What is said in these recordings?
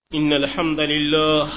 إن الحمد لله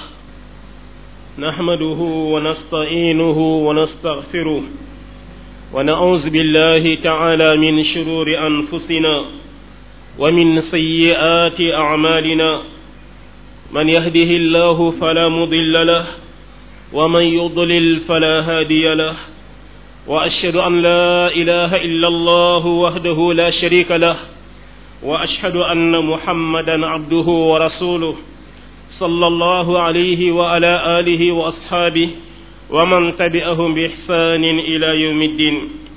نحمده ونستعينه ونستغفره ونعوذ بالله تعالى من شرور أنفسنا ومن سيئات أعمالنا من يهده الله فلا مضل له ومن يضلل فلا هادي له وأشهد أن لا إله إلا الله وحده لا شريك له وأشهد أن محمدا عبده ورسوله صلى الله عليه وعلى آله وأصحابه ومن تبعهم بإحسان إلى يوم الدين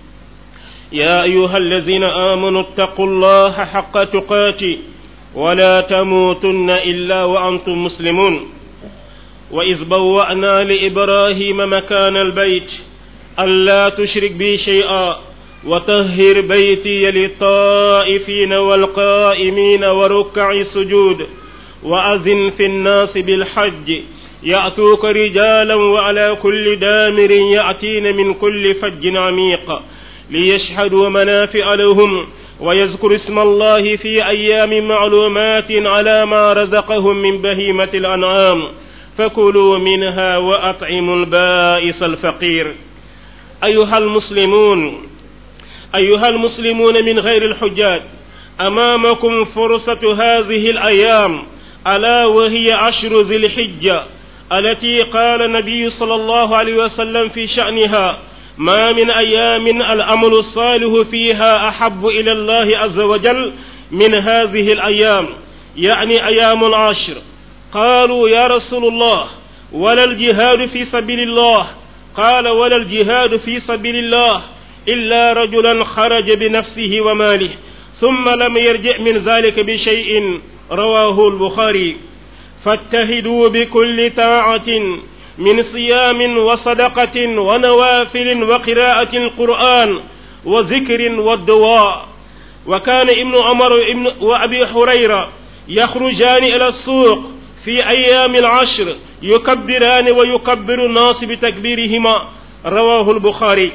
يا أيها الذين آمنوا اتقوا الله حق تقاته ولا تموتن إلا وأنتم مسلمون وإذ بوأنا لإبراهيم مكان البيت ألا تشرك بي شيئا وطهر بيتي للطائفين والقائمين وركع السجود وأذن في الناس بالحج يأتوك رجالا وعلى كل دامر يأتين من كل فج عميق ليشهدوا منافع لهم ويذكر اسم الله في أيام معلومات على ما رزقهم من بهيمة الأنعام فكلوا منها وأطعموا البائس الفقير أيها المسلمون أيها المسلمون من غير الحجاج أمامكم فرصة هذه الأيام ألا وهي عشر ذي الحجة التي قال النبي صلى الله عليه وسلم في شأنها ما من أيام الأمل الصالح فيها أحب إلى الله عز وجل من هذه الأيام يعني أيام العشر قالوا يا رسول الله ولا الجهاد في سبيل الله قال ولا الجهاد في سبيل الله إلا رجلا خرج بنفسه وماله ثم لم يرجع من ذلك بشيء رواه البخاري فاتهدوا بكل طاعة من صيام وصدقة ونوافل وقراءة القرآن وذكر والدواء وكان ابن عمر ابن وأبي هريرة يخرجان إلى السوق في أيام العشر يكبران ويكبر الناس بتكبيرهما رواه البخاري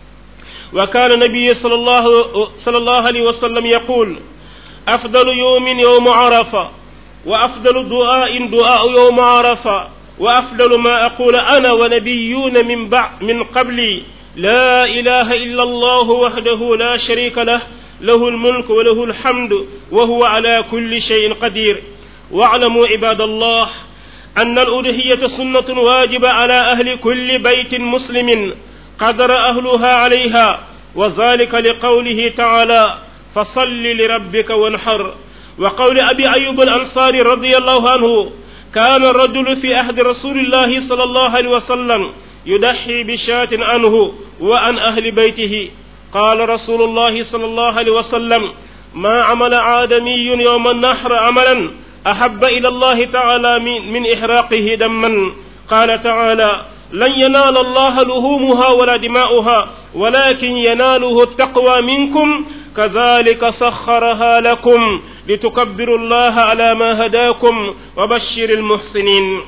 وكان النبي صلى الله صلى الله عليه وسلم يقول أفضل يوم يوم عرفة وأفضل دعاء دعاء يوم عرفة وأفضل ما أقول أنا ونبيون من بعد من قبلي لا إله إلا الله وحده لا شريك له له الملك وله الحمد وهو على كل شيء قدير واعلموا عباد الله أن الألوهية سنة واجبة على أهل كل بيت مسلم قدر أهلها عليها وذلك لقوله تعالى فصل لربك وانحر وقول أبي أيوب الأنصاري رضي الله عنه كان الرجل في عهد رسول الله صلى الله عليه وسلم يضحي بشاة عنه وعن أهل بيته قال رسول الله صلى الله عليه وسلم ما عمل آدمي يوم النحر عملا أحب إلى الله تعالى من إحراقه دما قال تعالى لن ينال الله لهومها ولا دماؤها ولكن يناله التقوى منكم كذلك سخرها لكم لتكبروا الله على ما هداكم وبشر المحسنين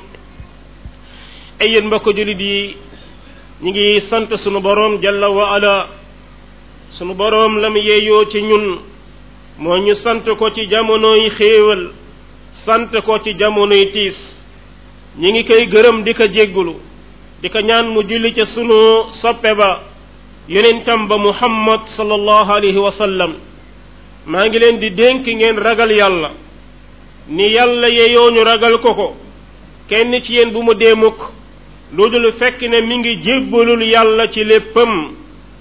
ay mbokk julit yi ñi ngi sant sunu boroom jalla wa ala sunu boroom lam yeeyoo ci ñun moo ñu sant ko ci jamonoy xéewal sant ko ci jamonoy tiis ñi ngi koy gërëm di ko jéggulu di ko ñaan mu julli ca sunu soppe ba yonentam ba muhammad sallallahu alayhi wa sallam maa ngi leen di dénk ngeen ragal yàlla ni yàlla yeyoo ñu ragal ko ko kenn ci yéen bu mu dee mukk lu dul fekk ne mi ngi jébbalul yàlla ci léppam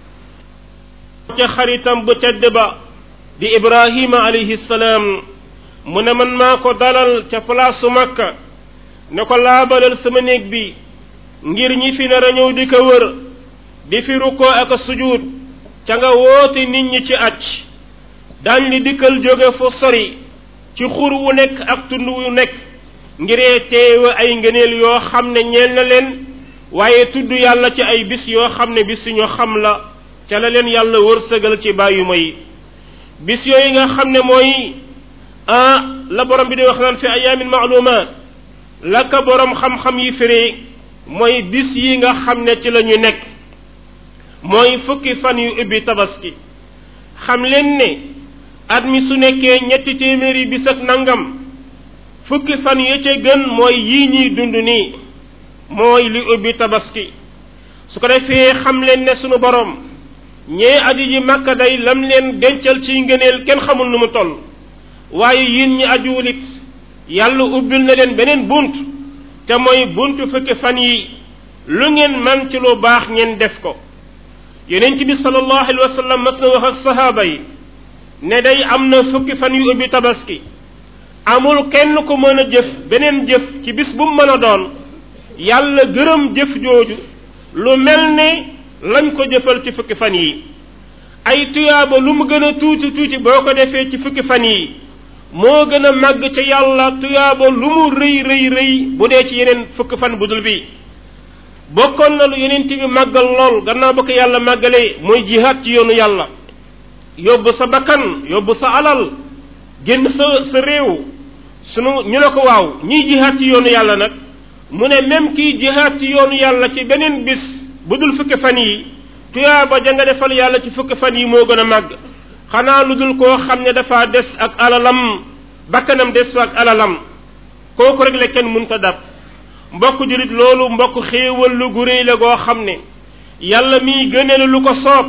ca xaritam bu tedd ba di ibrahima alayhi salaam mu ne man maa ko dalal ca palaasu makka ne ko laabalal sama néeg bi ngir ñi fi nar a ñëw di ko wër di fi rukkoo ak sujud ca nga woote nit ñi ci acc daañ li dikkal jóge fu sori ci xur wu nekk ak tund wu nekk ngiree teewe ay ngëneel yoo xam ne ñeel na leen waaye tudd yàlla ci ay bis yoo xam ne bis ñu xam la ca la leen yàlla wërsëgal ci bàyyuma yi bis yooyu nga xam ne mooy ah la borom bi di wax naan fi ayaamin maalumaat la ka borom xam-xam yi firi mooy bis yi nga xam ne ci la ñu nekk mooy fukki fan yu ubbi tabaski xam leen ne at mi su nekkee ñetti téeméeri bis ak nangam fukki fan ya ca gën mooy yii ñuy dund nii mooy li ubbi tabaski su ko defee xam leen ne sunu borom ñee aju ji makka day lam leen dencal ci ngëneel kenn xamul nu mu toll waaye yéen ñi ajuwulit yàlla ubbil na leen beneen bunt te mooy buntu fukki fan yi lu ngeen man ci lu baax ngeen def ko yonent bi sallallahu alayhi wa sallam mas na wax ak sahaaba yi ne day am na fukki fan yu ubbi tabaski amul kenn ko mën a jëf beneen jëf ci bis bu mu mën a doon yàlla gërëm jëf jooju lu mel ne lañ ko jëfal ci fukki fan yi ay tuyaaba lu mu gën a tuuti tuuti boo ko defee ci fukki fan yi moo gën a màgg ca yàlla tuyaaba lu mu rëy rëy rëy bu dee ci yeneen fukki fan bu dul bi bokkoon na lu yeneen bi màggal lool gannaaw ba ko yàlla màggalee mooy jihaad ci yoonu yàlla yóbbu sa bakkan yóbbu sa alal génn sa sa réew sunu ñu ne ko waaw ñiy jihaad ci yoonu yàlla nag mu ne même kiy jihaad ci yoonu yàlla ci beneen bis bu dul fukki fan yi tuyaaba ja nga defal yàlla ci fukki fan yi moo gën a màgg xanaa lu dul koo xam ne dafa des ak alalam bakkanam des fa ak alalam kooku rek la kenn mënta dab mbokk jurit loolu mbokk xéewal lu gu réy la goo xam ne yàlla miy gënale lu ko soob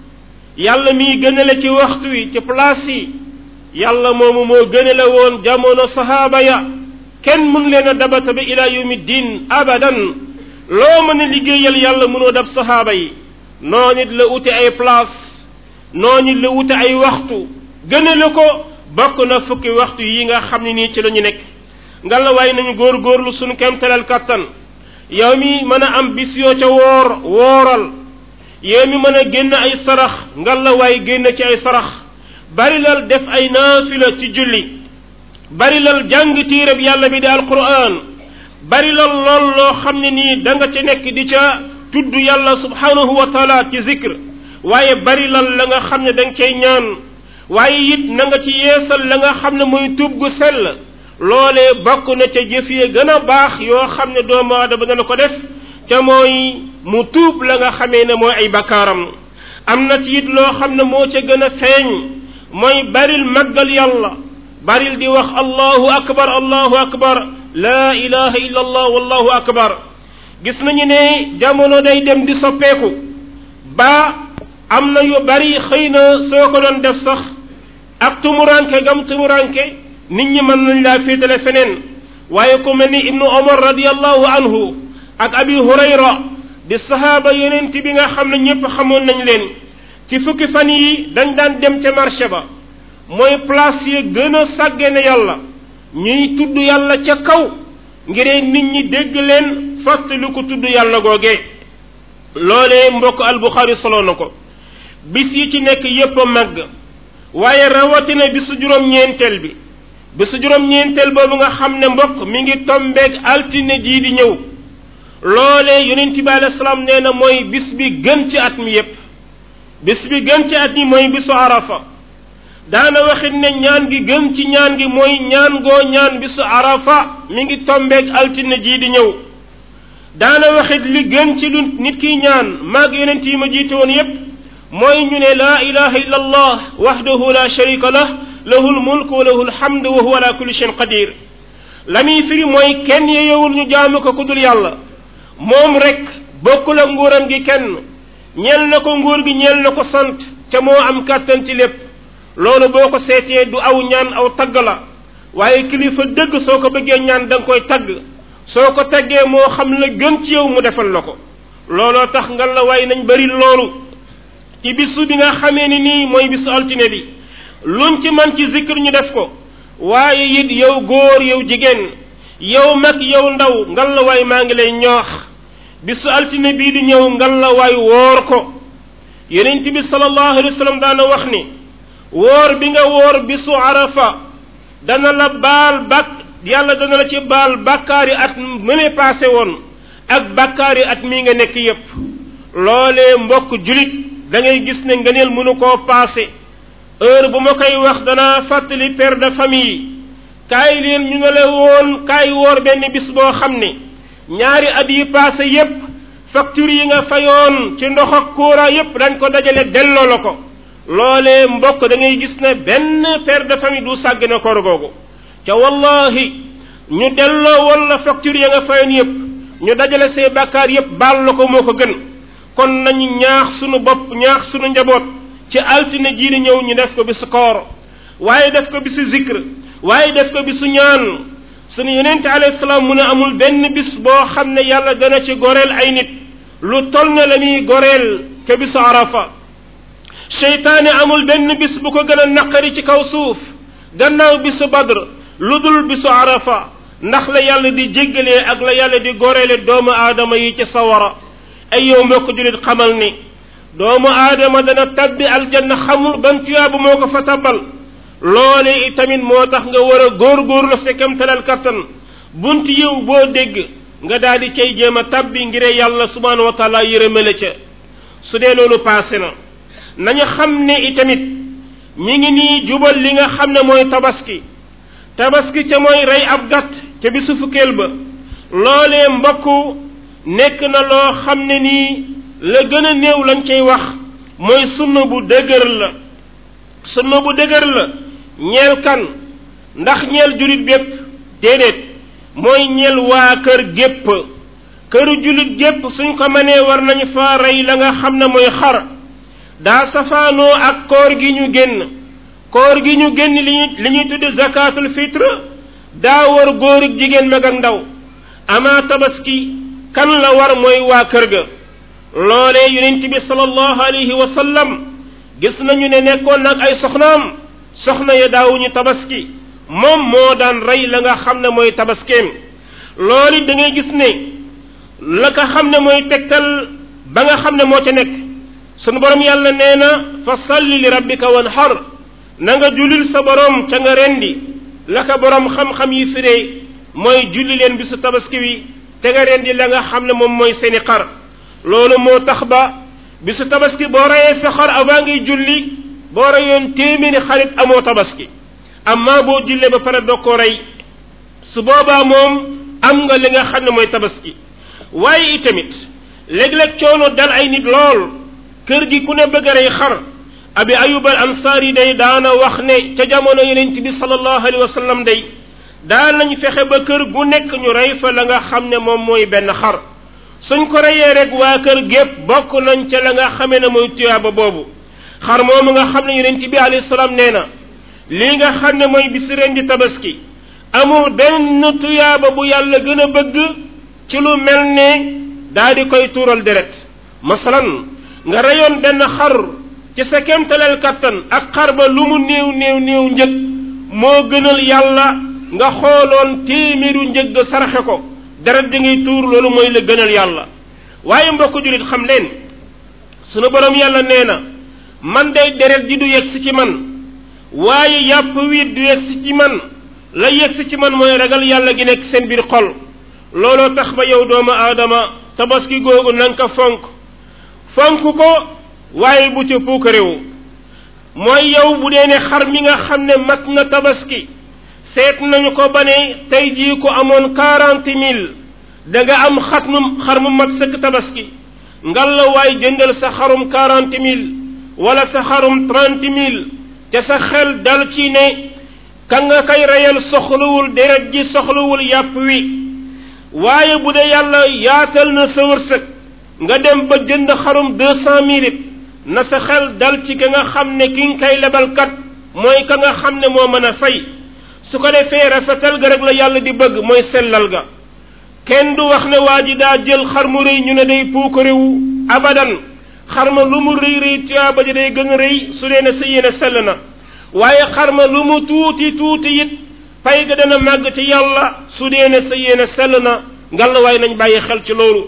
yàlla miy gënale ci waxtu wi ci place yi yàlla moomu moo gënale woon jamono sahaaba ya kenn mun leen a dabata ba ila yawmi diin abadan loo mën a liggéeyal yàlla mënoo dab sahaaba yi noo nit la ute ay place noo nit la ute ay waxtu gënale ko bokk na fukki waxtu yi nga xam ne nii ci la ñu nekk nga la waay nañu góor-góorlu suñu kemtalal kattan yow mi mën a am bis yoo ca woor wooral yow mi mën a génn ay sarax nga la waay génn ci ay sarax bari lal def ay naafila ci julli bari lal jàng tiirab yàlla bi di alquran bari lal lool loo xam ne nii da nga ci nekk di ca tudd yàlla subhanahu wa taala ci zikr waaye bari lal la nga xam ne da nga cay ñaan waaye it na nga ci yeesal la nga xam ne mooy tuub gu sell loolee bokk na ca jëf yi gën a baax yoo xam ne doomu aadama dana ko def ca mooy mu tuub la nga xamee ne mooy ay bakkaaram am na ci it loo xam ne moo ca gën a feeñ mooy baril màggal yàlla baril di wax allahu akbar allahu akbar laa ilaha illa allah wallahu akbar gis nañu ne jamono day dem di soppeeku ba am na yu bari xëy na soo ko doon def sax ak tumuranke gam tumuranke nit ñi mën nañ laa féetale feneen waaye ku mel ni ibnu omar radiallahu anhu ak abi hurayra di sahaaba yonent bi nga xam ne ñëpp xamoon nañ leen ci fukki fan yi dañ daan dem ca marché ba mooy place yi gën a sàggene yàlla ñuy tudd yàlla ca kaw ngir nit ñi dégg leen fàttali ko tudd yàlla googee loolee mbokk albuxaari solo na ko bis yi ci nekk yépp a màgg waaye rawatina bisu juróom-ñeenteel bi bisu juróom-ñeenteel boobu nga xam ne mbokk mi ngi tombeeg altine jii di ñëw loolee yonent bi alayhi salaam nee na mooy bis bi gën ci at mi yépp bis bi gën ci at mi mooy bisu arafa daana waxit ne ñaan gi gën ci ñaan gi mooy ñaan goo ñaan bisu arafa mi ngi tombeeg altine jii di ñëw daana waxit li gën ci lu nit kiy ñaan maag yonent yi ma jiite woon yépp mooy ñu ne laa ilaha illa allah wahdahu la sharika lah lahu lmulk wa lahu lhamd wa huwa ala kulli shayin qadir la muy firi mooy kenn yeyowul ñu jaamu ko ku dul yàlla moom rek bokkul ak nguuram gi kenn ñeel na ko nguur gi ñeel na ko sant ca moo am kàttan ci lépp loolu boo ko seetee du aw ñaan aw tagg la waaye kilifa dëgg soo ko bëggee ñaan da nga koy tagg soo ko taggee moo xam la gën ci yow mu defal la ko looloo tax nga la waaye nañ bari loolu ci bisu bi nga xamee ni nii mooy bisu altine bi luñ ci man ci zikr ñu def ko waaye it yow góor yow jigéen yow mag yow ndaw ngal la waay maa ngi lay ñoox bisu altine bii di ñëw ngal la waay woor ko yonent bi sallallahu alayhi wa sallam daana wax ni woor bi nga woor bisu arafa dana la baal bak yàlla dana la ci baal bàkkaari at mëne passé woon ak bàkkaari at mii nga nekk yépp loolee mbokk julit da ngay gis ne ngëneel mënu koo passé heure bu ma koy wax danaa fàttali père de famille kaay leen ñu ne la woon kaay woor benn bis boo xam ne ñaari at yi passé yépp facture yi nga fayoon ci ndox ak courant yépp dañ ko dajale delloo la ko loolee mbokk da ngay gis ne benn père de famille du sàgg na koor googu ca wallahi ñu delloo wala facture ya nga fayoon yépp ñu dajale say bàkkaar yépp baal la ko moo ko gën kon nañu ñaax sunu bopp ñaax sunu njaboot ci altine jii di ñëw ñu def ko bisu koor waaye def ko bisu zikr waaye def ko bisu ñaan sunu yonente alayhi salaam mu ne amul benn bis boo xam ne yàlla dana ci goreel ay nit lu toll na la muy goreel ca bisu arafa seytaane amul benn bis bu ko gën a naqari ci kaw suuf gannaaw bisu badr lu dul bisu arafa ndax la yàlla di jéggalee ak la yàlla di goreele doomu aadama yi ci sawara ay yow moo ko julit xamal ni doomu aadama dana tabbi aljanna xamul ban tuyaabu moo ko fa tabbal loole itamit moo tax nga war a góorgóorlu sa kemtalal kattan bunt yiw boo dégg nga daal di cay jéem a tabbi ngir yàlla subhanahu wa taala yërëmale ca su dee loolu paase na nañu xam ne itamit mi ngi nii jubal li nga xam ne mooy tabaski tabaski ca mooy rey ab gàtt ca bisu fukkeel ba loolee mbokku nekk na loo xam ne nii la gën a néew lañ cay wax mooy sunna bu dëgër la sunna bu dëgër la ñeel kan ndax ñeel julit bépp déedéet mooy ñeel waa kër gépp këru julit gépp suñ ko mënee war nañu fa rey la nga xam ne mooy xar daa safaanoo ak koor gi ñu génn koor gi ñu génn li ñuy li ñuy tudde zakatul fitre daa war góor ak jigéen mag ak ndaw amaa tabaski kan la war mooy waa kër ga loolee yonent bi sallallahu alayhi wa sallam gis nañu ne nekkoon nag ay soxnaam soxna ya daawuñu tabaski moom moo daan rey la nga xam ne mooy tabaskeem loolu da ngay gis ne la nga xam ne mooy tegtal ba nga xam ne moo ca nekk sunu borom yàlla nee na fa salli li rabbika wanhar na nga julil sa borom ca nga rendi la ka borom xam-xam yi firee mooy julli leen bisu tabaski wi te nga rendi la nga xam ne moom mooy seeni xar loolu moo tax ba bisu tabaski boo reyee sa xar avant ngay julli boo reyoon téeméeri xarit amoo tabaski amma boo jullee ba pare doo ko rey su boobaa moom am nga li nga xam ne mooy tabaski waaye itamit léeg-léeg coono dal ay nit lool kër gi ku ne bëgg a rey xar abi ayub al ansaari day daana wax ne ca jamono yonent bi sallallahu alayhi wa sallam day daan nañ fexe ba kër gu nekk ñu rey fa la nga xam ne moom mooy benn xar suñ ko reyee rek waa kër gépp bokk nañ ca la nga xamee ne mooy tuyaaba boobu xar moomu nga xam ne yonent bi alayhi salaam nee na lii nga xam ne mooy bisi ren di tabaski amul benn tuyaaba bu yàlla gën a bëgg ci lu mel ne daa di koy tuural deret masalan nga reyoon benn xar ci sa kemtaleel kattan ak xar ba lu mu néew néew néew njëg moo gënal yàlla nga xooloon téeméeru njëg saraxe ko deret di ngay tuur loolu mooy la gënal yàlla waaye mbokk julit xam leen sunu borom yàlla nee na man day deret ji du yegsi ci man waaye yàpp wi du yegsi ci man la yegsi ci man mooy ragal yàlla gi nekk seen biir xol looloo tax ba yow doomu aadama tabaski googu na nga ko fonk fonk ko waaye bu ca puukarewu mooy yow bu dee ne xar mi nga xam ne mat na tabaski seet nañu ko ba ne tey jii ko amoon quarante mille da nga am xat mu xar mu mat sëkk tabaski ngal la waay jëndal sa xarum quarante mille wala sa xarum trente mille te sa xel dal ci ne ka nga koy reyal soxlawul deret ji soxlawul yàpp wi waaye bu dee yàlla yaatal na sa wërsëg nga dem ba jënd xarum deux cent mille it na sa xel dal ci ka nga xam ne ki nga koy lebalkat mooy ka nga xam ne moo mën a fay su ko defee rafetal ga rek la yàlla di bëgg mooy sellal ga kenn du wax ne waa ji daa jël xar mu rëy ñu ne day puukarewu abadan xar ma lu mu rëy rëy tuyaaba ji day gën a rëy su dee ne sa yéene sell na waaye xar ma lu mu tuuti tuuti it pay ga dana màgg ci yàlla su dee ne sa yéene sell na ngal la waaye nañ bàyyi xel ci loolu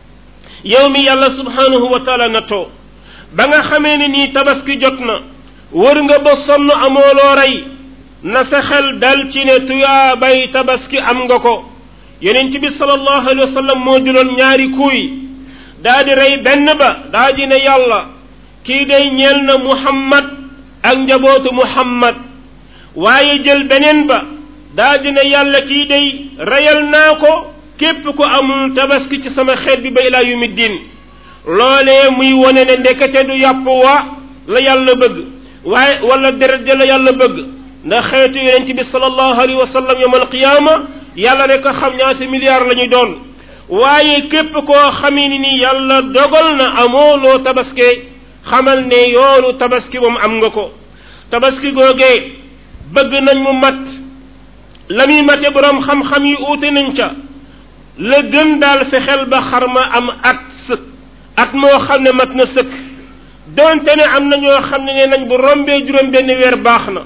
yow mi yàlla subhanahu wa taala nattoo ba nga xamee ne nii tabaski jot na wër nga ba sonn amoo loo rey na sa xel dal ci ne tuyaabay tabaski am nga ko yonent bi sallallahu alayhi wa sallam moo juloon ñaari kuuy daa di rey benn ba daa di ne yàlla kii day ñeel na muhammad ak njabootu muhammad waaye jël beneen ba daa di ne yàlla kii day reyal naa ko képp ku amul tabaski ci sama xeet bi ba ilaa yumi diin loolee muy wone ne ndekete du yàpp wa la yàlla bëgg waaye wala deret ja la yàlla bëgg ndax xeetu yonent bi sallallahu alayhi wa sallam yawm alqiyaama yàlla rek a xam ñaata milliards la ñuy doon waaye képp koo xamee ni ni yàlla dogal na amoo loo tabaske xamal ne yoonu tabaski moom am nga ko tabaski googee bëgg nañ mu mat la muy mate boroom xam-xam yi uute nañ ca la gën daal fexeel ba xar ma am at sëkk at moo xam ne mat na sëkk donte ne am na ñoo xam ne nee nañ bu rombee juróom benn weer baax na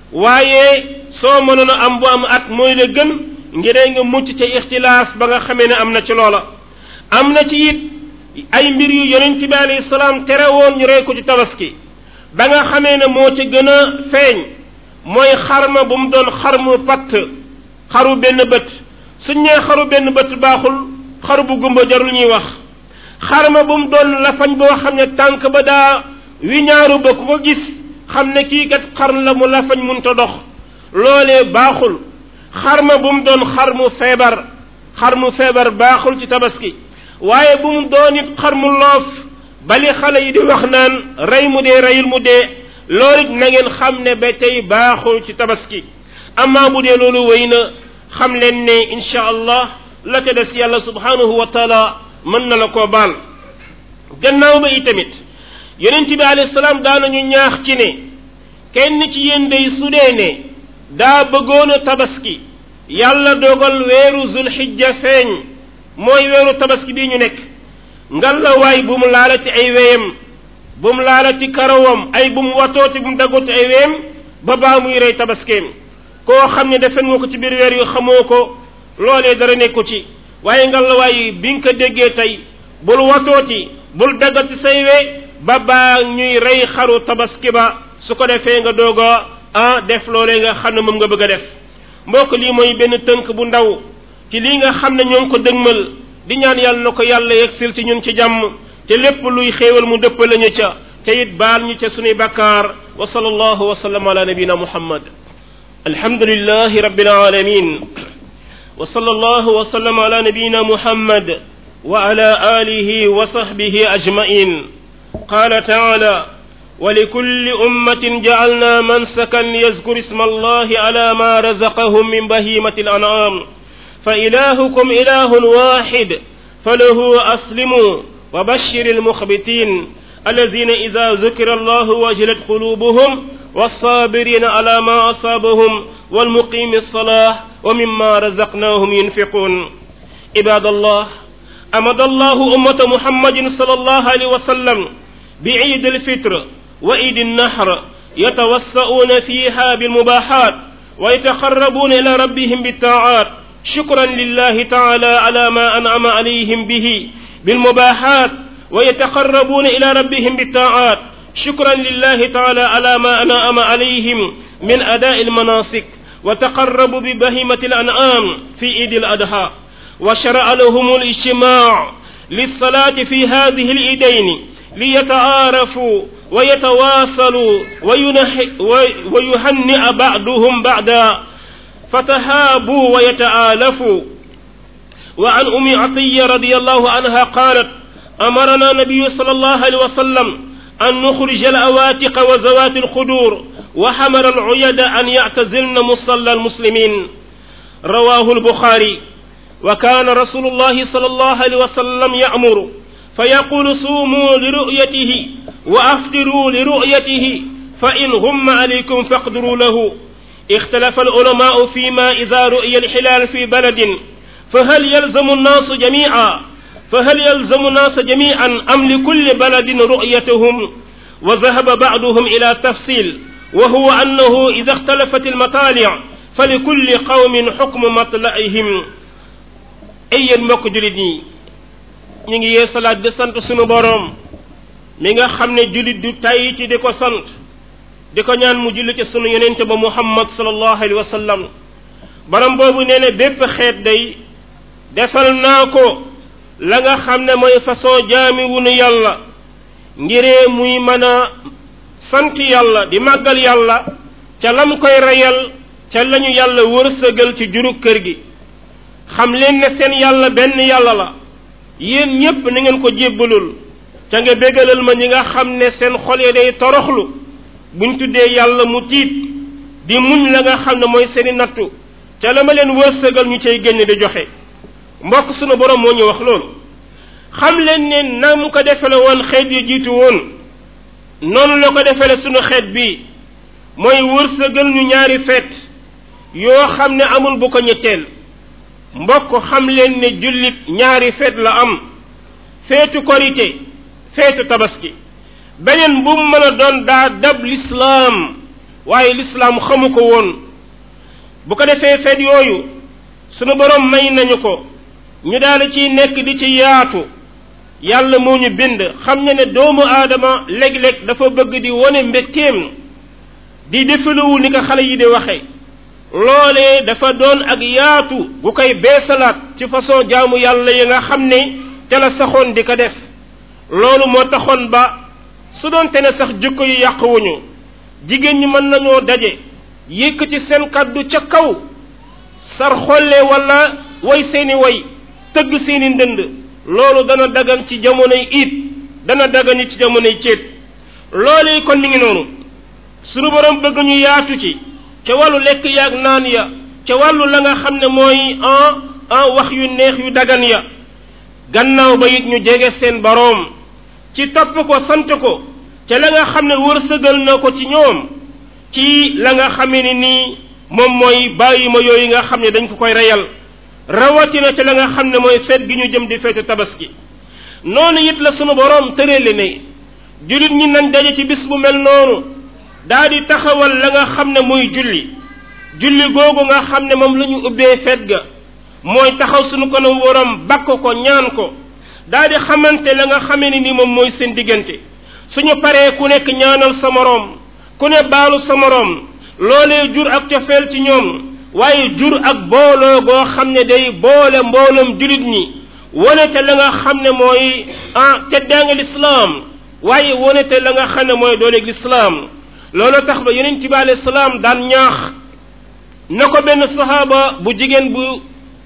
waaye soo mënoon a am bu am at mooy la gën ngir nga mucc ca ixtilaaf ba nga xamee ne am na ci loola am na ci it ay mbir yu yonent bi alayhi salaam tere woon ñu rey ko ci tabaski ba nga xamee ne moo ci gën a feeñ mooy xarma bu mu doon xarmu patt xaru benn bët suñ nee xaru benn bët baaxul xaru bu gumba jarul ñuy wax xarma bu mu doon lafañ boo xam ne tànk ba daa wi ñaaru ba ku ko gis xam ne kii kat xarn la mu lafañ munta dox loolee baaxul xarma bu mu doon xar mu feebar xar mu feebar baaxul ci tabaski waaye bu mu doon it xar mu loof bali xale yi di wax naan rey mu dee reyul mu dee loolu it na ngeen xam ne ba tey baaxul ci tabaski amaa bu dee loolu wéy na xam leen ne incha allah la ca des yàlla subhanahu wa taala mën na la koo baal gannaaw ba itamit yonent bi alayhi salaam daanañu ñaax ci ne kenn ci yéen day su dee ne daa bëggoon a tabaski yàlla dogal weeru zulhijja feeñ mooy weeru tabaski bii ñu nekk ngal la waay bu mu laalati ay weyam bu mu laalati karawam ay bu mu watooti bu mu daggoti ay weyam ba baa muy rey tabaskeem koo xam ne defen nga ko ci biir weer yu xamoo ko loolee dara nekku ci waaye ngal la waay bi nga ko déggee tey bul watooti bul daggati say we ba baa ñuy rey xaru tabaski ba su ko defee nga doog a ah def loolee nga xam ne moom nga bëgg a def mbokk lii mooy benn tënk bu ndaw ci lii nga xam ne ñoo ngi ko dëgmal di ñaan yàlla na ko yàlla yegsil ci ñun ci jàmm te lépp luy xéewal mu dëppale ñu ca te it baal ñu ca sunuy bakkaar wa sallallahu wa sallam ala nabina muhammad alhamdulillahi rabbil alamin wa sallallahu wa sallam ala nabina muhammad wa ala alihi wa sahbihi ajmain qala taala ولكل أمة جعلنا منسكا ليذكر اسم الله على ما رزقهم من بهيمة الأنعام فإلهكم إله واحد فله أسلموا وبشر المخبتين الذين إذا ذكر الله وجلت قلوبهم والصابرين على ما أصابهم والمقيم الصلاة ومما رزقناهم ينفقون عباد الله أمد الله أمة محمد صلى الله عليه وسلم بعيد الفطر وعيد النحر يتوسؤون فيها بالمباحات ويتقربون إلى ربهم بالطاعات شكرا لله تعالى على ما أنعم عليهم به بالمباحات ويتقربون إلى ربهم بالطاعات شكرا لله تعالى على ما أنعم عليهم من أداء المناسك وتقربوا ببهيمة الأنعام في عيد الأضحى وشرع لهم الاجتماع للصلاة في هذه العيدين ليتعارفوا ويتواصلوا ويهنئ بعضهم بعدا فتهابوا ويتآلفوا وعن أم عطية رضي الله عنها قالت أمرنا النبي صلى الله عليه وسلم أن نخرج الأواتق وزوات الخدور وحمر العيد أن يعتزلن مصلى المسلمين رواه البخاري وكان رسول الله صلى الله عليه وسلم يأمر فيقول صوموا لرؤيته وأفطروا لرؤيته فإن هم عليكم فاقدروا له اختلف العلماء فيما إذا رؤي الحلال في بلد فهل يلزم الناس جميعا فهل يلزم الناس جميعا أم لكل بلد رؤيتهم وذهب بعضهم إلى تفصيل وهو أنه إذا اختلفت المطالع فلكل قوم حكم مطلعهم أي المقدرين ñu ngi yee salaat di sant sunu boroom mi nga xam ne jullit du tay ci di ko sant di ko ñaan mu julli ci sunu yonente ba muhammad sallallahu alayhi wa sallam borom boobu nee ne bépp xeet day defal naa ko la nga xam ne mooy façon jaami wunu yàlla ngiree muy mën a sant yàlla di màggal yàlla ca lam koy reyal ca lañu yàlla wërsëgal ci juru kër gi xam leen ne seen yàlla benn yàlla la yéen ñépp na ngeen ko jébbalul ca nga bégalal ma ñi nga xam ne seen xol yi day toroxlu buñ tuddee yàlla mu tiit di muñ la nga xam ne mooy seeni nattu ca la ma leen wërsëgal ñu cay génn di joxe mbokk sunu borom moo ñu wax loolu xam leen ne nam ko defale woon xeet yu jiitu woon noonu la ko defale sunu xeet bi mooy wërsëgal ñu ñaari feet yoo xam ne amul bu ko ñetteel mbokk xam leen ne jullit ñaari feet la am feetu korite feetu tabaski beneen bu mu mën a doon daa dab lislaam waaye lislaam xamu ko woon bu ko defee feet yooyu sunu borom may nañu ko ñu daal ciy nekk di ci yaatu yàlla moo ñu bind xam ne ne doomu aadama léeg-léeg dafa bëgg di wone mbégteem di defaluwu ni ko xale yi di waxe loolee dafa doon ak yaatu gu koy beesalaat ci façon jaamu yàlla yi nga xam ne te la saxoon di ko def loolu moo taxoon ba su doon te ne sax jikko yu yàquwuñu jigéen ñi mën nañoo daje yëkkati seen kàddu ca kaw sar xolle wala way seeni way tëgg seeni ndënd loolu dana dagan ci jamonoy iit dana dagan ci jamonoy céet loolee kon mi ngi noonu sunu borom bëgg ñu yaatu ci ca wàllu lekk yaag naan ya ca wàllu la nga xam ne mooy en en wax yu neex yu dagan ya gannaaw ba it ñu jege seen boroom ci topp ko sant ko ca la nga xam ne wërsëgal na ko ci ñoom ci la nga xamee ni nii moom mooy bàyyi ma yooyu nga xam ne dañ ko koy reyal rawatina ca la nga xam ne mooy feet gi ñu jëm di feetu tabaski noonu it la sunu boroom tëreele ne jullit ñi nañ daje ci bis bu mel noonu daa di taxawal la nga xam ne muy julli julli googu nga xam ne moom la ñu ubbee feet ga mooy taxaw sunu kanam waram bakk ko ñaan ko daa di xamante la nga xamee ni ni moom mooy seen diggante suñu paree ku nekk ñaanal sa moroom ku ne baalu sa moroom loolee jur ak cofeel ci ñoom waaye jur ak booloo goo xam ne day boole mbooloom jullit ñi wone te la nga xam ne mooy ah teddaanga lislaam waaye wone te la nga xam ne mooy dooleeg lislaam loolu tax ba yonent bi alayhi salaam daan ñaax na ko benn sahaaba bu jigéen bu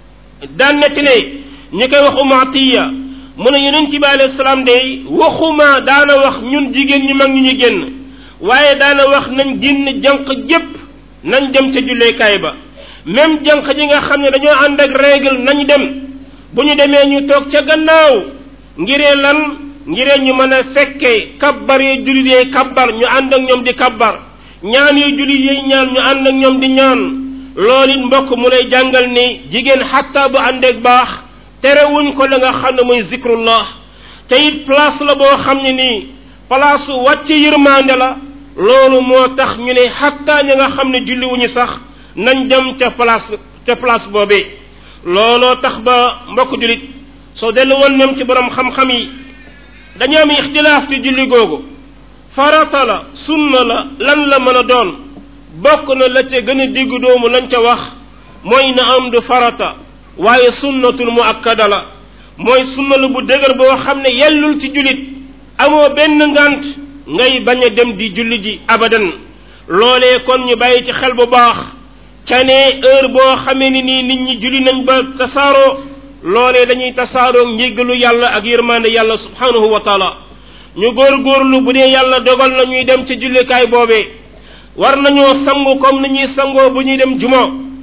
daan nettalee ñi koy wax umaatiya mu ne yonent bi alayhi salaam day waxuma daana wax ñun jigéen ñi mag ñu ñu génn waaye daana wax nañ génn jànq jépp nañ dem ca julleekaay ba même jànq ji nga xam ne dañoo ànd ak règle nañ dem bu ñu demee ñu toog ca gannaaw ngiree lan ngiree ñu mën a fekkee kabbar yi jullit yee kabbar ñu ànd ak ñoom di kabbar ñaan yi jullit yee ñaan ñu ànd ak ñoom di ñaan loolu it mbokk mu lay jàngal ni jigéen xatta bu àndeeg baax terewuñ ko la nga xam ne mooy zikrullah te it place la boo xam ne nii place wàcce yërmande la loolu moo tax ñu ne xatta ña nga xam ne julli wuñu sax nañ dem ca place ca place boobee looloo tax ba mbokk jullit soo dellu woon même ci borom xam-xam yi dañu am ixtilaaf ci julli googu farata la sunna la lan la mën a doon bokk na la ca gën a diggu doomu lañ ca wax mooy na am du farata waaye sunnatul muakkada la mooy sunna la bu dëgër boo xam ne yellul ci jullit amoo benn ngant ngay bañ a dem di julli ji abadan loolee kon ñu bàyyi ci xel bu baax ca ne heure boo xamee ni nii nit ñi julli nañ ba tasaaroo loolee dañuy tasaaroo njéggalu yàlla ak yërmande yàlla subhanahu wa taala ñu góorgóorlu bu dee yàlla dogal na ñuy dem ci jullikaay boobee war nañoo sangu comme ni ñuy sangoo bu ñuy dem juma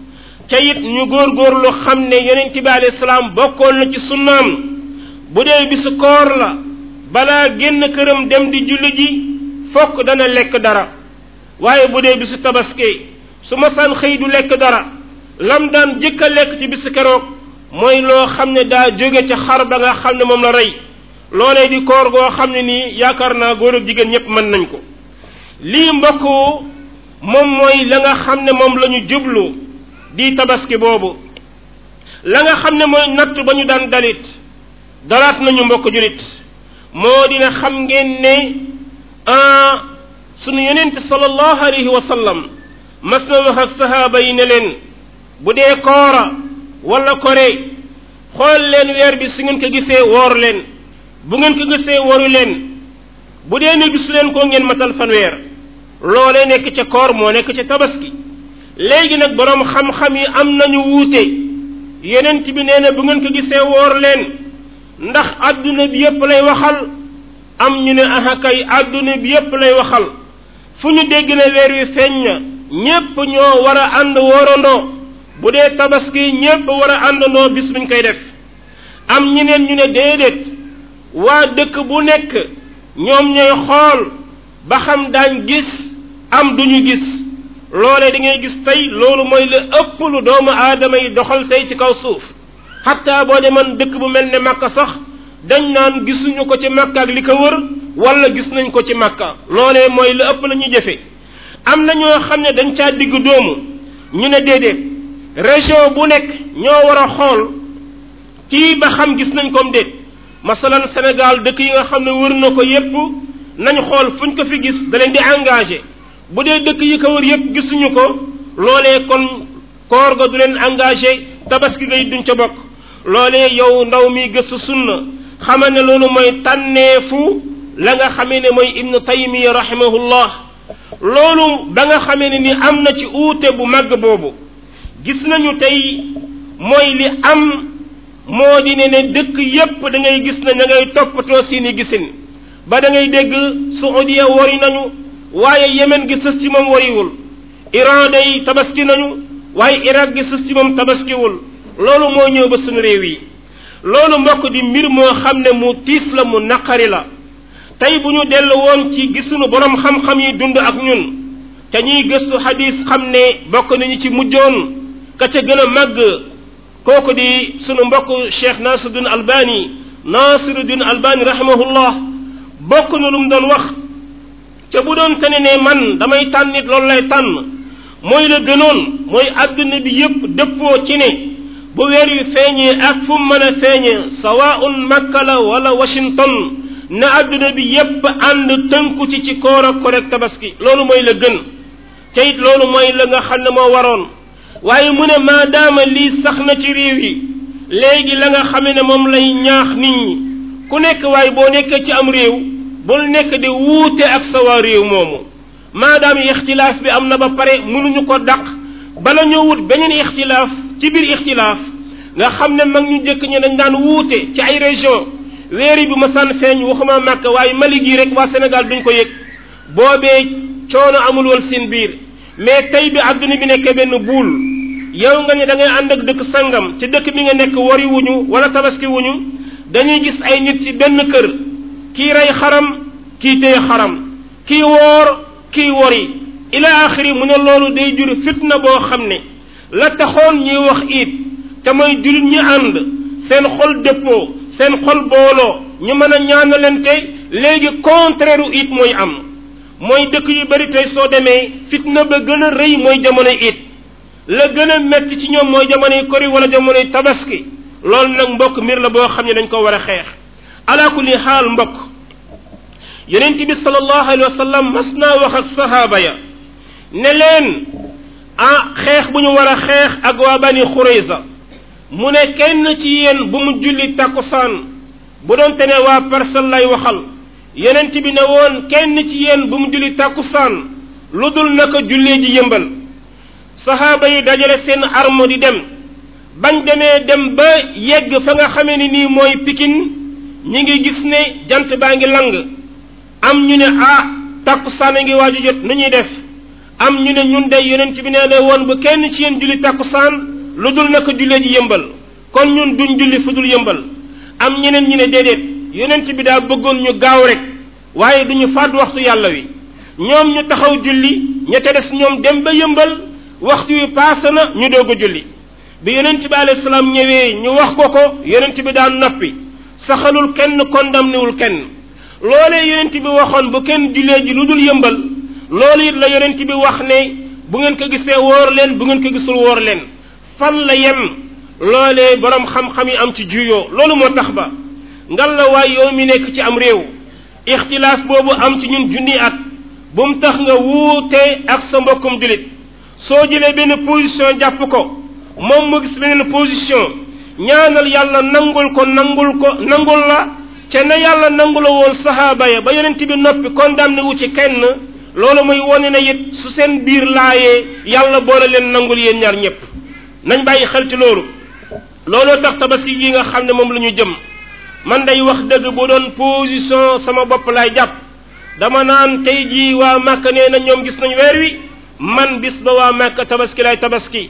ca it ñu góorgóorlu xam ne yonent bi alayhi salaam bokkoon na ci sunnaam bu dee bisu koor la balaa génn këram dem di julli ji fokk dana lekk dara waaye bu dee bisu tabaski su ma saan xëy du lekk dara lam daan jëkk a lekk ci bisu keroog mooy loo xam ne daa jóge ca xar ba nga xam ne moom la rey loolee di koor goo xam ne nii yaakaar naa góor ak jigéen ñépp mën nañ ko lii mbokk moom mooy la nga xam ne moom la ñu jublu di tabaski boobu la nga xam ne mooy natt ba ñu daan dalit dalaat nañu mbokk julit moo dina xam ngeen ne ah sunu yonent sallallahu alayhi wa sallam mas na wax ak sahaaba yi ne leen bu dee koora wala kore xool leen weer bi su ngeen ko gisee woor leen bu ngeen ko gisee woru leen bu dee ne gis leen ko ngeen matal fanweer loolee nekk ca koor moo nekk ca tabaski léegi nag boroom xam-xam yi am nañu wuute yonent bi nee na bu ngeen ko gisee woor leen ndax adduna bi yépp lay waxal am ñu ne aha kay adduna bi yépp lay waxal fu ñu dégg ne weer wi feeñ na ñépp ñoo war a ànd woorandoo bu dee tabaski ñépp war a àndandoo bis buñ koy def am ñeneen ñu ne déedéet waa dëkk bu nekk ñoom ñooy xool ba xam daañ gis am duñu gis loolee da ngay gis tey loolu mooy la ëpp lu doomu aadama yi doxal tey ci kaw suuf xatta boo demoon dëkk bu mel ne Makka sax dañ naan gisuñu ko ci Makka ak li ko wër wala gis nañ ko ci Makka loolee mooy la ëpp la ñuy jëfe am na ñoo xam ne dañ caa digg doomu ñu ne déedéet région bu nekk ñoo war a xool kii ba xam gis nañ comme déet masalan Sénégal dëkk yi nga xam ne wër na ko yépp nañ xool fuñ ko fi gis da leen di engagé bu dee dëkk yi ko wër yépp gisuñu ko loolee kon koor ga du leen engagé tabaski ngay duñ ca bokk loolee yow ndaw mi gëstu sunna xamal ne loolu mooy tànneefu la nga xamee ne mooy ibnu taymiya rahimahullah loolu ba nga xamee ne ni am na ci uute bu màgg boobu gis nañu tey mooy li am moo di ne ne dëkk yépp da ngay gis ne da ngay toppatoo seeni gisin ba da ngay dégg Saudiya wari nañu waaye Yemen gi sës ci moom wariwul Iran day tabaski nañu waaye Irak gi sës ci moom tabaskiwul loolu moo ñëw ba suñu réew yi loolu mbokk di mbir moo xam ne mu tiis la mu naqari la tey bu ñu dellu woon ci gisuñu borom xam-xam yi dund ak ñun te ñuy gëstu xadis xam ne bokk nañu ci mujjoon ka ca gën a màgg kooku di sunu mbokk Cheikh Nasiruddin Albani Nasiruddin Albani rahimahullah bokk na lu mu doon wax ca bu doon tane ne man damay tànn nit loolu lay tànn mooy la gënoon mooy adduna bi yépp dëppoo ci ne bu weer wi feeñee ak fu mu mën a feeñee sawaun makka la wala washington na adduna bi yépp ànd tënku ci ci koor ak korek tabaski loolu mooy la gën te it loolu mooy la nga xam ne moo waroon waaye mu ne maadaama lii sax na ci réew yi léegi la nga xame ne moom lay ñaax nit ñi ku nekk waaye boo nekkee ci am réew bul nekk di wuute ak sa waa réew moomu maadaama ixtilaaf bi am na ba pare mënuñu ko daq bala ñoo wut beneen ixtilaaf ci biir ixtilaaf nga xam ne mag ñu njëkk ñi dañ daan wuute ci ay région weeri bi ma sànn feeñ waxuma màkk waaye Mali gii rek waa Sénégal duñ ko yëg boobee coono amul woon seen biir mais tey bi adduna bi nekkee benn buul yow nga ne da ngay ànd ak dëkk sangam ci dëkk bi nga nekk wari wuñu wala tabaski wuñu dañuy gis ay nit ci benn kër kii rey xaram kii téye xaram kii woor kii wori ila axiri mu ne loolu day jur fitna boo xam ne la taxoon ñuy wax it te mooy jullit ñi ànd seen xol dëppoo seen xol booloo ñu mën a ñaanalante léegi contraire u it mooy am mooy dëkk yu bari tey soo demee fitna ba gën a rëy mooy jamono it la gën a metti ci ñoom mooy jamonoy kori wala jamonoy tabaski loolu nag mbokk mbir la boo xam ne dañ ko war a xeex ala kulli xaal mbokk yonent bi sallallahu alayhi wa sallam mas naa wax ak sahaaba ya ne leen ah xeex bu ñu war a xeex ak waa bani xurayza mu ne kenn ci yéen bu mu julli takkusaan bu doon te ne waa personne lay waxal yonent bi ne woon kenn ci yéen bu mu julli takkusaan lu dul naka jullee ji yëmbal sahaaba yi dajale seen arme di dem bañ demee dem ba yegg fa nga xamee ni nii mooy pikin ñi ngi gis ne jant baa ngi lang am ñu ne ah takkusaan a ngi waaju jot nu ñuy def am ñu ne ñun day yonent bi nee ne woon bu kenn ci yéen julli takkusaan lu dul naka jullee ji yëmbal kon ñun duñ julli fu dul yëmbal am ñeneen ñu ne déedéet yonent bi daa bëggoon ñu gaaw rek waaye duñu faat waxtu yàlla wi ñoom ñu taxaw julli ña ca des ñoom dem ba yëmbal waxtu wi paase na ñu doog a julli bi yonent bi alayhi salaam ñëwee ñu wax ko ko yonent bi daan noppi saxalul kenn condamné wul kenn loolee yonent bi waxoon bu kenn jullee ji lu dul yëmbal loolu it la yonent bi wax ne bu ngeen ko gisee woor leen bu ngeen ko gisul woor leen fan la yem loolee borom xam-xam yi am ci juyoo loolu moo tax ba ngal la waay yow mi nekk ci am réew ixtilaaf boobu am ci ñun junni at bu mu tax nga wuute ak sa mbokkum julit soo jëlee benn position jàpp ko moom mu gis beneen position ñaanal yàlla nangul ko nangul ko nangul la ca na yàlla nangula woon sahaaba ya ba yonent bi noppi condamné wu ci kenn loolu muy wone na it su seen biir laayee yàlla boole leen nangul yéen ñaar ñëpp nañ bàyyi xel ci loolu looloo tax tabaski gi nga xam ne moom la ñu jëm man day wax dëgg bu doon position sama bopp laay jàpp dama naan tey jii waa Màkka nee na ñoom gis nañ weer wi man bis ba waa Màkka tabaski lay tabaski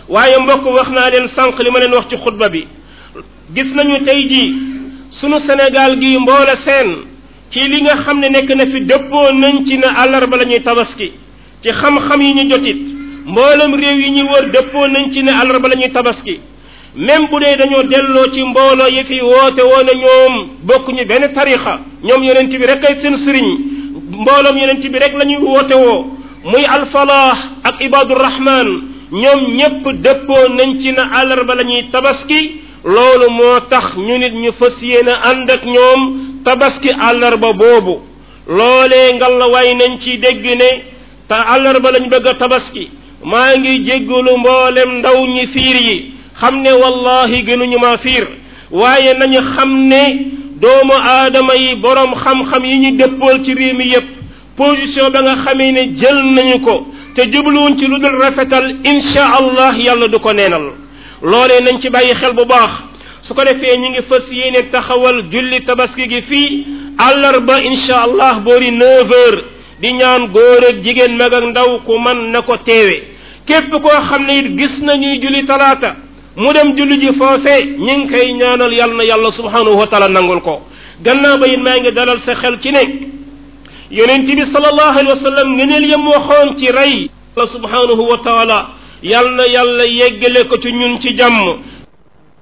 waaye mbokk wax naa leen sànq li ma leen wax ci xutba bi gis nañu tey jii sunu Sénégal gi mboole seen ci li nga xam ne nekk na fi dëppoo nañ ci ne àllarba la ñuy tabaski ci xam-xam yi ñu jotit mboolem réew yi ñu wër dëppoo nañ ci ne àllarba la ñuy tabaski même bu dee dañoo delloo ci mbooloo yi fi woote woon ñoom bokkuñu benn tarixa ñoom yonent bi rek ay seen sëriñ mbooloom yonent bi rek la ñuy woote woo muy alfalaah ak ibadurahman ñoom ñépp dëppoo nañ ci ne àllarba la ñuy tabaski loolu moo tax ñu nit ñu fas yéene ànd ak ñoom tabaski àllarba boobu loolee ngal la way nañ ci dégg ne te àllarba lañ bëgg a tabaski maa ngi jéggalu mboolem ndaw ñi fiir yi xam ne wallahi gënuñu maa fiir waaye nañu xam ne doomu aadama yi boroom xam-xam yi ñu dëppool ci réew mi yépp position ba nga xamee ne jël nañu ko te jubluwuñ ci lu dul rafetal insha allah yàlla du ko neenal loolee nañ ci bàyyi xel bu baax su ko defee ñi ngi fas yéene taxawal julli tabaski gi fii àllarba insha allah boori neuf heures di ñaan góor ak jigéen mag ak ndaw ku man na ko teewe képp koo xam ne it gis nañuy julli talaata mu dem julli ji foofe ñi ngi koy ñaanal yàlla na yàlla subhanahu wa taala nangul ko gannaaw ba it maa ngi dalal sa xel ci ne yonent bi sallallahu alayhi wa sallam ngeneel yam waxoon ci rey yàlla subhanahu wa taala yàlla na yàlla yeggale ko ci ñun ci jàmm